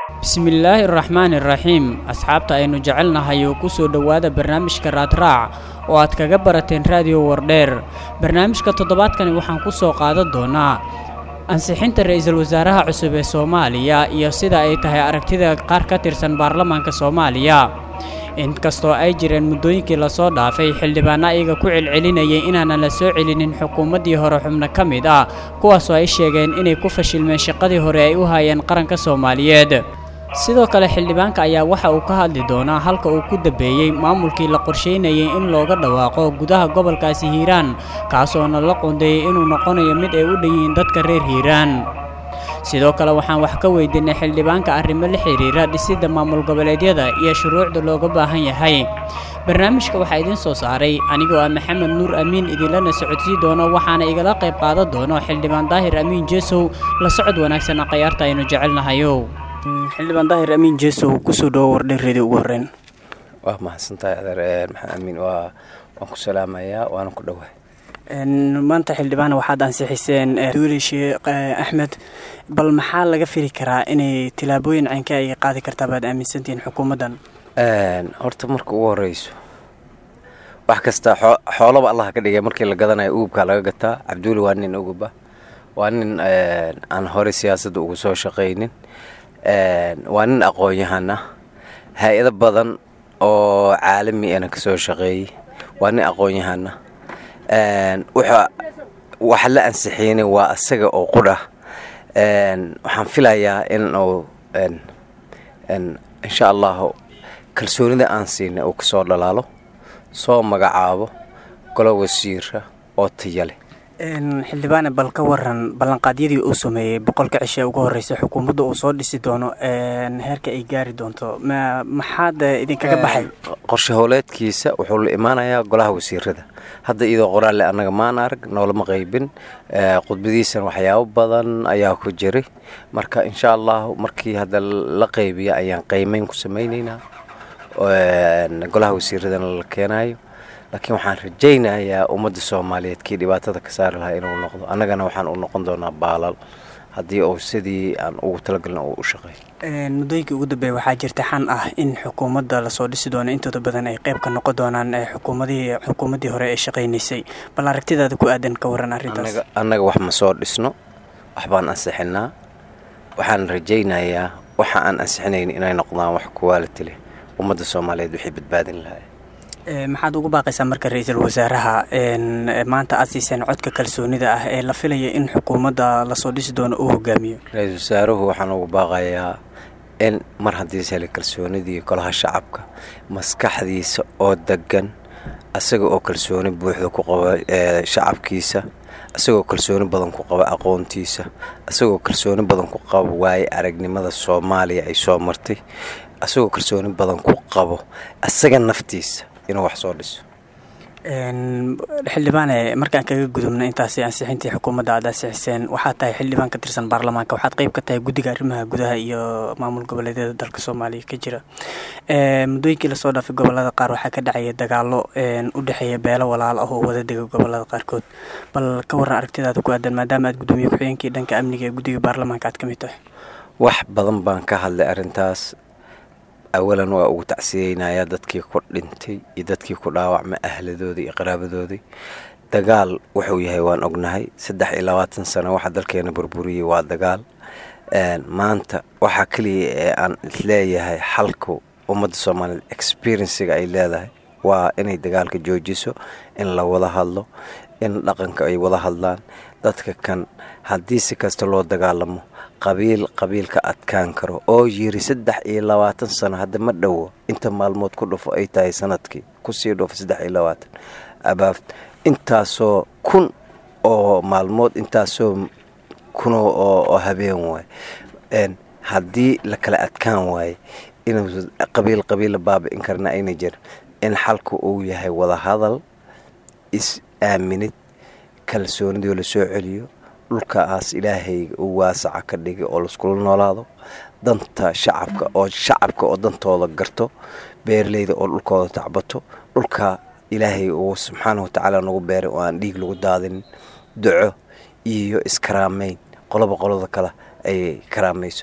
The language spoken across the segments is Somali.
bismillaahi araxmaani iraxiim asxaabta aynu jecelnahay oo ku soo dhowaada barnaamijka raadraac oo aad kaga barateen raadiyo wardheer barnaamijka toddobaadkani waxaan ku soo qaadan doonaa ansixinta ra-iisul wasaaraha cusub ee soomaaliya iyo sida ay tahay aragtida qaar ka tirsan baarlamaanka soomaaliya inkastoo ay jireen muddooyinkii lasoo dhaafay xildhibaano ayaga ku celcelinayay inaanan la soo celinin xukuumaddii hore xubno ka mid ah kuwaasoo ay sheegeen inay ku fashilmeen shaqadii hore ay u hayeen qaranka soomaaliyeed sidoo kale xildhibaanka ayaa waxa uu ka hadli doonaa halka uu ku dambeeyey maamulkii la qorsheynayay in looga dhawaaqo gudaha gobolkaasi hiiraan kaasoona la qoondeeyey inuu noqonayo mid ay u dhan yihiin dadka reer hiiraan sidoo kale waxaan wax ka weydiinay xildhibaanka arrimo la xidhiira dhisidda maamul goboleedyada iyo shuruucda looga baahan yahay barnaamijka waxaa idiin soo saaray anigoo ah maxamed nuur amiin idinlana socodsii doono waxaana igala qayb qaadan doono xildhibaan daahir amiin jeesow la socod wanaagsan akhyaarta aynu jecelnahayo xildhibaan daahir amiin jeesow kusoo dhawo wardheereedii ugu horreyn waa mahadsantahay adeer maxamed amiin waa waan ku salaamayaa waana ku dhowahay maanta xildhibaan waxaad ansixiseen duuli sheekh axmed bal maxaa laga fili karaa inay tilaabooyin caynka ay qaadi kartaa baad aaminsantihiin xukuumaddan horta marka ugu horeyso wax kasta xoolaba allah ka dhigay markii la gadanayo ugubkaa laga gataa cabduuli waa nin uguba waa nin aan horey siyaasadda ugu soo shaqaynin waa nin aqoon-yahan ah hay-ado badan oo caalami ana kasoo shaqeeyey waa nin aqoon-yahan ah waxa la ansixiinay waa asaga oo qudha waxaan filayaa in uu insha allahu kalsoonida aan siinay uu kasoo dhalaalo soo magacaabo golo wasiira oo taya leh xildhibaane bal ka waran ballanqaadyadii uu sameeyey boqolka cishe ugu horreysay xukuumadda uu soo dhisi doono heerka ay gaari doonto maxaad idinkaga baxay qorshe howleedkiisa wuxuu la imaanayaa golaha wasiirada hadda iyadoo qoraalle annaga maan arag noolama qaybin khudbadiisan waxyaabo badan ayaa ku jiray marka insha allahu markii hadda la qaybiya ayaan qaymeyn ku samayneynaa golaha wasiiradana la keenayo laakiin waxaan rajaynayaa ummadda soomaaliyeed kii dhibaatada ka saari lahaa inuu noqdo annagana waxaan u noqon doonaa baalal haddii uu sidii aan ugu talagalin uu u shaqeeyo muddooyinkii ugu dambeeya waxaa jirta xan ah in xukuumadda lasoo dhisi doono intooda badan ay qayb ka noqon doonaan xukuumadihii xukuumaddii hore ee shaqaynaysay bal aragtidaada ku aadan ka waran arrintaas annaga wax ma soo dhisno waxbaan ansixinaa waxaan rajaynayaa waxa aan ansixinayn inay noqdaan wax kuwaaliti leh ummadda soomaaliyeed wixii badbaadin lahaa maxaad ugu baaqaysaa marka ra-iisul wasaaraha maanta aad siiseen codka kalsoonida ah ee la filaya in xukuumadda lasoo dhisi doono uu hogaamiyo ra-iisul wasaaruhu waxaan ugu baaqayaa in mar haddii shelay kalsoonidii golaha shacabka maskaxdiisa oo degan asaga oo kalsooni buuxda ku qaba shacabkiisa isagoo kalsooni badan ku qaba aqoontiisa isagoo kalsooni badan ku qaba waaye aragnimada soomaaliya ay soo martay isagoo kalsooni badan ku qabo isaga naftiisa inuu wax soo dhiso xildhibaane markaan kaga gudubna intaasi ansixintii xukuumadda aad ansixiseen waxaad tahay xildhibaan ka tirsan baarlamaanka waxaad qayb ka tahay guddiga arrimaha gudaha iyo maamul goboleedyada dalka soomaaliya ka jira muddooyinkii lasoo dhaafay gobolada qaar waxaa ka dhacaya dagaalo u dhexeeya beelo walaal ah oo wada dega gobolada qaarkood bal ka waran aragtidaada ku aadan maadaama aad gudoomiye ku-xigeenkii dhanka amniga ee guddiga baarlamaanka aad ka mid tahay wax badan baan ka hadlay arrintaas awalan waa ugu tacsiyeynayaa dadkii ku dhintay iyo dadkii ku dhaawacmay ahladoodii iyo qaraabadoodii dagaal wuxuu yahay waan ognahay saddex iyo labaatan sano waxa dalkeena burburiyey waa dagaal maanta waxaa keliya ee aan isleeyahay xalku ummadda soomaaliyeed experienciga ay leedahay waa inay dagaalka joojiso in la wada hadlo in dhaqanka ay wada hadlaan dadka kan haddii si kasta loo dagaalamo qabiil qabiilka adkaan karo oo yiri saddex iyo labaatan sano hadda ma dhowo inta maalmood ku dhufo ay tahay sanadkii kusii dhufo saddex iyo labaatan abaaf intaasoo kun oo maalmood intaasoo kuno oo habeen waay haddii la kala adkaan waaye inuu qabiil qabiilla baabi'in karna ayna jirin in xalku uu yahay wada hadal is aaminid kalsoonidoo la soo celiyo dhulkaas ilaahayga uu waasaca ka dhigay oo laiskula noolaado danta shacabka oo shacabka oo dantooda garto beeraleyda oo dhulkooda tacbato dhulka ilaahay uu subxaana watacaala nagu beeray oo aan dhiig lagu daadinin duco iyo iskaraameyn qoloba qolada kale ay karaamayso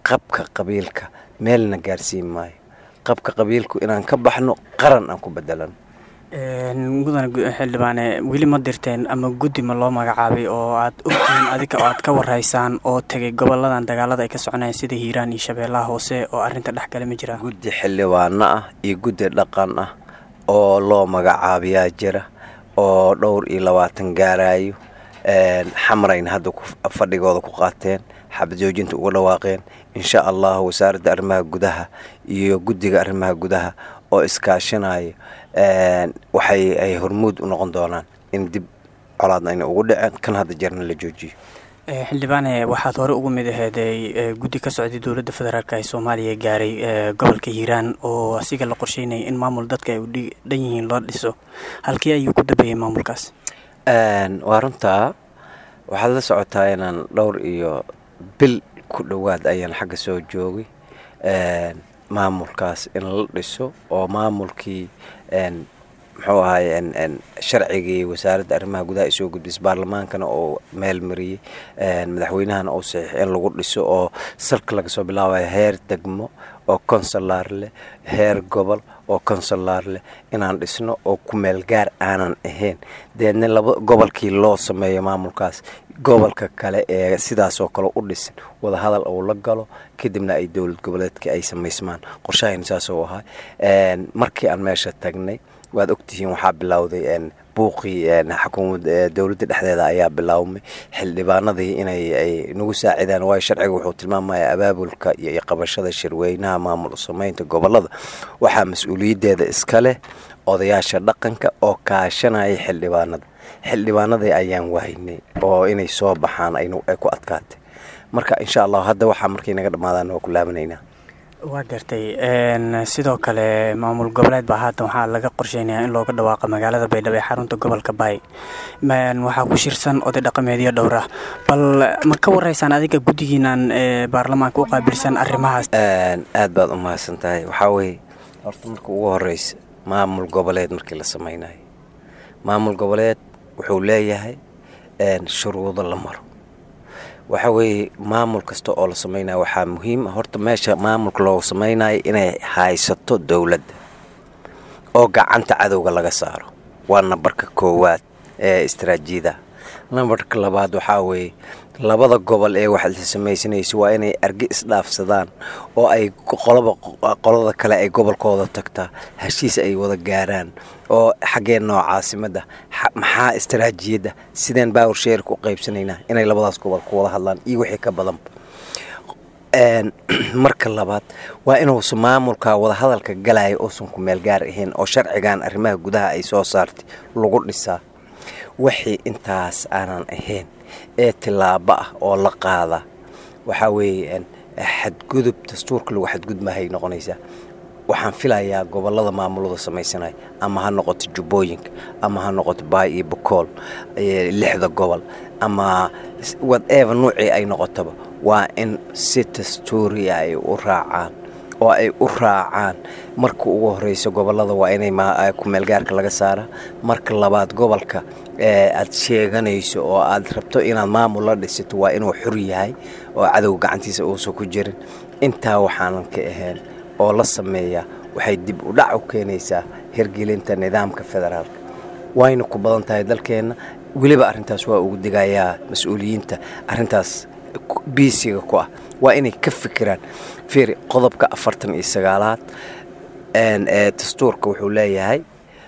qabka qabiilka meelna gaarsiin maayo qabka qabiilku inaan ka baxno qaran aan ku bedelano mudane xildhibaane weli ma dirteen ama guddi ma loo magacaabay oo aad ogtihiin adiga oo aad ka waraysaan oo tegay goboladan dagaalada ay ka soconayaan sida hiiraan iyo shabeellaha hoose oo arrinta dhex gale ma jiraan guddi xildhibaano ah iyo guddi dhaqan ah oo loo magacaabiyaa jira oo dhowr iyo labaatan gaarayo xamrayna hadda fadhigooda ku qaateen xabad joojinta uga dhawaaqeen insha allah wasaaradda arrimaha gudaha iyo guddiga arrimaha gudaha oo iskaashanaya waxay ay hormuud u noqon doonaan in dib colaadna ayna ugu dhaceen kan hadda jeerna la joojiyo xildhibaane waxaad hore ugu mid aheeday guddi ka socday dowladda federaalk ee soomaaliya gaaray gobolka hiiraan oo asiga la qorsheynaya in maamul dadka ay u dhan yihiin loo dhiso halkii ayuu ku dambeeyey maamulkaas waa runtaa waxaad la socotaa inaan dhowr iyo bil ku dhowaad ayaan xagga soo joogay maamulkaas in la dhiso oo maamulkii muxuu ahay sharcigii wasaaradda arrimaha gudaha ay soo gudbisay baarlamaankana oo meel mariyey madaxweynahana uu saxiix in lagu dhiso oo salka laga soo bilaabayo heer degmo oo consulaar leh heer gobol oo consulaar leh inaan dhisno oo ku meel gaar aanan ahayn deedna laba gobolkii loo sameeyo maamulkaas gobolka kale ee sidaasoo kale u dhisan wadahadal uu la galo kadibna ay dowlad goboleedka ay samaysmaan qorshahayna saasuu ahaa markii aan meesha tagnay waad ogtihiin waxaa bilowday buuqii xukuumad dowladda dhexdeeda ayaa bilaawmay xildhibaanadii inay ay nagu saacidaan waayo sharciga wuxuu tilmaamaya abaabulka iyo qabashada shirweynaha maamul samaynta gobolada waxaa mas-uuliyaddeeda iska leh odayaasha dhaqanka oo kaashanaya xildhibaanada xildhibaanadii ayaan wahaynay oo inay soo baxaan ay ku adkaatay marka insha allah hadda waxaa markay naga dhammaadaan waa ku laabanaynaa waa gartay sidoo kale maamul goboleed baa haatan waxaa laga qorsheynaya in looga dhawaaqa magaalada baydhabo ee xarunta gobolka baay waxaa ku shirsan oday dhaqameedyo dhowr ah bal ma ka waraysaan adiga guddigiinan baarlamaanka u qaabilsan arrimahaas aad baad u mahadsan tahay waxaa weeye horta marka ugu horeysa maamul goboleed markii la samaynayo maamul goboleed wuxuu leeyahay shuruudo la maro waxa weeye maamul kasta oo la samaynayo waxaa muhiim horta meesha maamulka loo samaynayo inay haysato dowladda oo gacanta cadowga laga saaro waa nambarka koowaad ee istaraatiijiyada nambarka labaad waxaa weeye labada gobol ee waxaad la samaysanaysa waa inay argi isdhaafsadaan oo ay qolaba qolada kale ay gobolkooda tagtaa heshiis ay wada gaaraan oo xaggeen noo caasimadda maxaa istaraatiijiyadda sideen baawar sheerka u qaybsanaynaa inay labadaas gobol ku wada hadlaan iyo wixii ka badanba marka labaad waa inuusan maamulka wadahadalka galaya uusan ku meel gaar ahayn oo sharcigan arrimaha gudaha ay soo saartay lagu dhisaa wixii intaas aanan ahayn ee tillaabo ah oo la qaada waxaa weeye xadgudub dastuurka lagu xadgudmahay noqonaysaa waxaan filayaa gobolada maamulada samaysanaya ama ha noqoto jubbooyinka ama ha noqoto baay iyo bokool lixda gobol ama whatever nuucii ay noqotaba waa in si dastuuriya ay u raacaan oo ay u raacaan marka ugu horeysa gobolada waa inay kumeelgaarka laga saara marka labaad gobolka aad sheeganayso oo aad rabto inaad maamul la dhisato waa inuu xur yahay oo cadow gacantiisa uusan ku jirin intaa waxaanan ka ahayn oo la sameeyaa waxay dib u dhac u keenaysaa hirgelinta nidaamka federaalka wayna ku badan tahay dalkeenna weliba arrintaas waa ugu digayaa mas-uuliyiinta arrintaas biisiga ku ah waa inay ka fikiraan fiiri qodobka afartan iyo sagaalaad ee dastuurka wuxuu leeyahay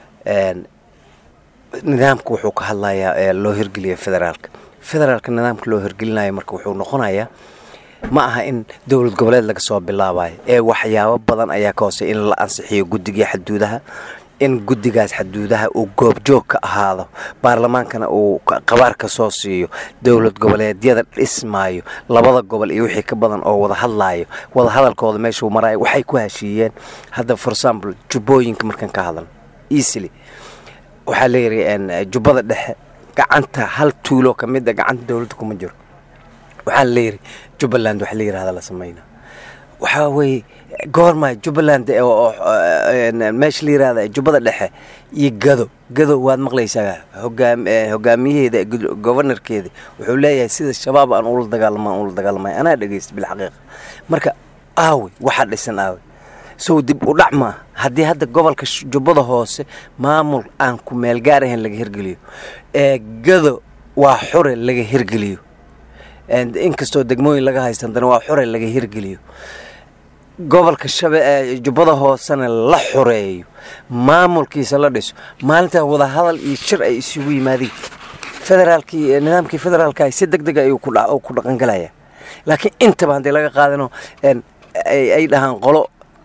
nidaamka wuxuu ka hadlayaa loo hirgeliya federaalka federaalka nidaamka loo hirgelinayo marka wuxuu noqonayaa ma aha in dowlad goboleed laga soo bilaabayo ee waxyaabo badan ayaa ka hoosey in la ansixiyo guddigii xaduudaha in guddigaas xaduudaha uu goobjoog ka ahaado baarlamaankana uu qabaar ka soo siiyo dowlad goboleedyada dhismaayo labada gobol iyo wixii ka badan oo wada hadlaayo wada hadalkooda meeshuu maraayo waxay ku heshiiyeen hadda for example jubbooyinka markaan ka hadlan easily waxaa layidhi jubbada dhexe gacanta hal tuulo ka mid a gacanta dowladda kuma jiro waxaa layidhi jubbaland waxa la yidhahda la samayna waxaa weeye goorma jubbaland oo meesha la yirahda jubbada dhexe iyo gado gado waad maqlaysaa hogaam hogaamiyaheeda governorkeeda wuxuu leeyahay sida shabaab aan ula dagaalama aan ula dagaalamay anaa dhegeysta bilxaqiiqa marka aawe waxaa dhisan aawe sow dib u dhac maaha haddii hadda gobolka jubbada hoose maamul aan ku meel gaar ahayn laga hirgeliyo ee gado waa xure laga hirgeliyo inkastoo degmooyin laga haysta haddana waa xure laga hirgeliyo gobolka shabe jubbada hoosena la xoreeyo maamulkiisa la dhiso maalintaa wadahadal iyo shir ay isugu yimaadeen federaalkii nidaamkii federaalka si deg deg ayuu ku dhaqangalaya laakiin intaba haddii laga qaadano ay dhahaan qolo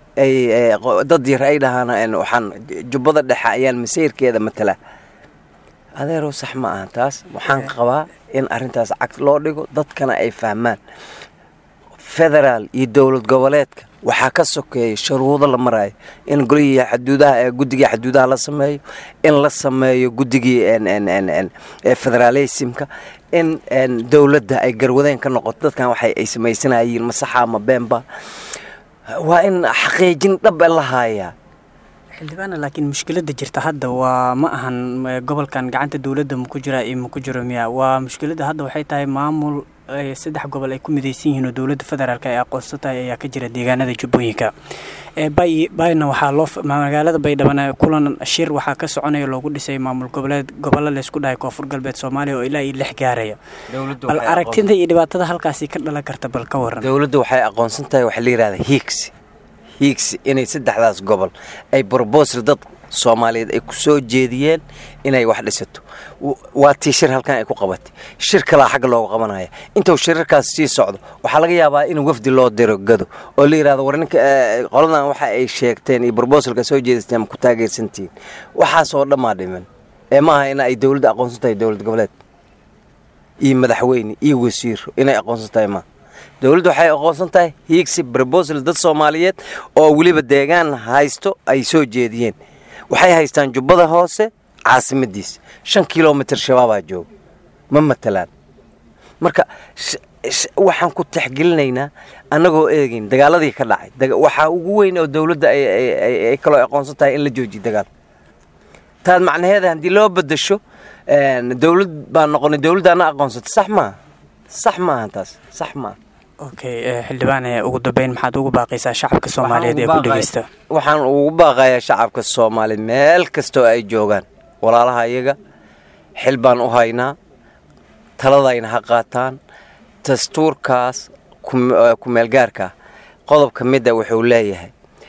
dad yar ay dhahaan waxaan jubbada dhexe ayaan masayrkeeda matala adeerow sax ma aha taas waxaan qabaa in arrintaas cag loo dhigo dadkana ay fahmaan federaal iyo dowlad goboleedka waxaa ka sokeeya shuruudo la maraayo in golihii xaduudaha guddigii xaduudaha la sameeyo in la sameeyo guddigii federalismka in dowladda ay garwadeen ka noqoto dadkan waxa ay samaysanayeen masaxa ama beenba waa in xaqiijin dhab la haayaa xildhibaana laakiin mushkiladda jirta hadda waa ma ahan gobolkan gacanta dowladda maku jira iyo maku jiro miya waa mushkiladda hadda waxay tahay maamul saddex gobol ay ku midaysan yihiin oo dowladda federaalk ay aqoonsan tahay ayaa ka jira deegaanada jubbooyinka bay bayna waxaa loo magaalada baydhabo kulan shir waxaa ka soconaya loogu dhisay maamul goboleed gobollo laysku dhahay koonfur galbeed soomaaliya oo ilaa iyo lix gaaraya bal aragtida iyo dhibaatada halkaasi ka dhalan karta bal ka waran dowladda waxay aqoonsan tahay waxaa la yihahda hiigsi hiigsi inay saddexdaas gobol ay brobosal dad soomaaliyeed ay ku soo jeediyeen inay wax dhisato waa tii shir halkan ay ku qabatay shir kalaa xagga looga qabanaya intuu shirarkaas sii socdo waxaa laga yaabaa in wafdi loo diro gado oo la yidhahdo war ninka qoladan waxa ay sheegteen iyo brobosalka soo jeedisteen ma ku taageersantihiin waxaasoo dhammaa dhiman ee maaha in ay dowladda aqoonsan tahay dowlad goboleed iyo madaxweyne iyo wasiiro inay aqoonsan tahay maaha dowladdu waxay aqoonsan tahay hiigsi brobosal dad soomaaliyeed oo weliba deegaan haysto ay soo jeediyeen waxay haystaan jubbada hoose caasimadiisa shan kilomitr shabaabaa jooga ma matalaan marka waxaan ku taxgelinaynaa annagoo eegayn dagaaladii ka dhacay waxaa ugu weyn oo dowladda ay kaloo aqoonsan tahay in la joojiyo dagaal taad macnaheeda haddii loo bedasho dowlad baa noqonay dowladdaana aqoonsata sax maaha sax maaha taas sax maaha okay xildhibaan ugu dambeyn maxaad ugu baaqaysaa shacabka soomaaliyeed ee ku dhegeysta waxaan ugu baaqayaa shacabka soomaaliyeed meel kastoo ay joogaan walaalaha iyaga xil baan u haynaa taladayna ha qaataan dastuurkaas ku meelgaarka qodob ka mida wuxuu leeyahay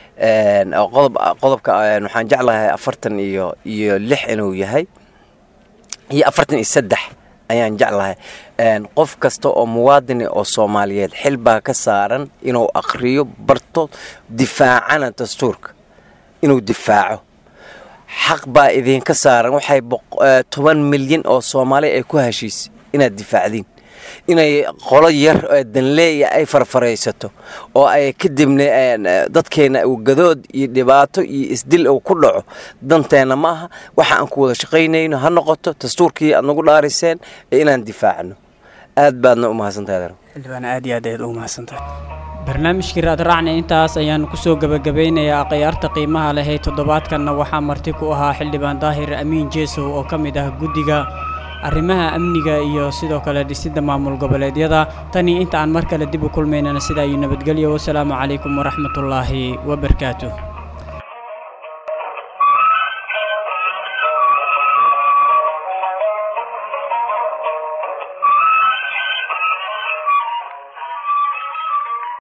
qodobka waxaan jeclahay afartan iyo iyo lix inuu yahay iyo afartan iyo saddex ayaan jeclahay qof kasta oo muwaadini oo soomaaliyeed xil baa ka saaran inuu akhriyo barto difaacana dastuurka inuu difaaco xaq baa idinka saaran waxay toban milyan oo soomaali ay ku heshiisay inaad difaacdiin inay qolo yar danleeya ay farfaraysato oo ay kadibna dadkeena gadood iyo dhibaato iyo isdil uu ku dhaco danteenna ma aha waxa aan ku wada shaqaynayno ha noqoto dastuurkii aad nagu dhaariseen ee inaan difaacno aad baadna u mahadsantahay xildhibaan aad iyo aad ayaad ugu mahadsantahay barnaamijkii raadraacna intaas ayaanu kusoo gebagabeynayaa akhyaarta qiimaha leh ee toddobaadkanna waxaa marti ku ahaa xildhibaan daahir amiin jeesow oo ka mid ah guddiga arrimaha amniga iyo sidoo kale dhisidda maamul goboleedyada tanii inta aan mar kale dib u kulmaynana sidaa iyo nabadgelyo wasalaamu calaykum waraxmatullaahi wabarakaatuh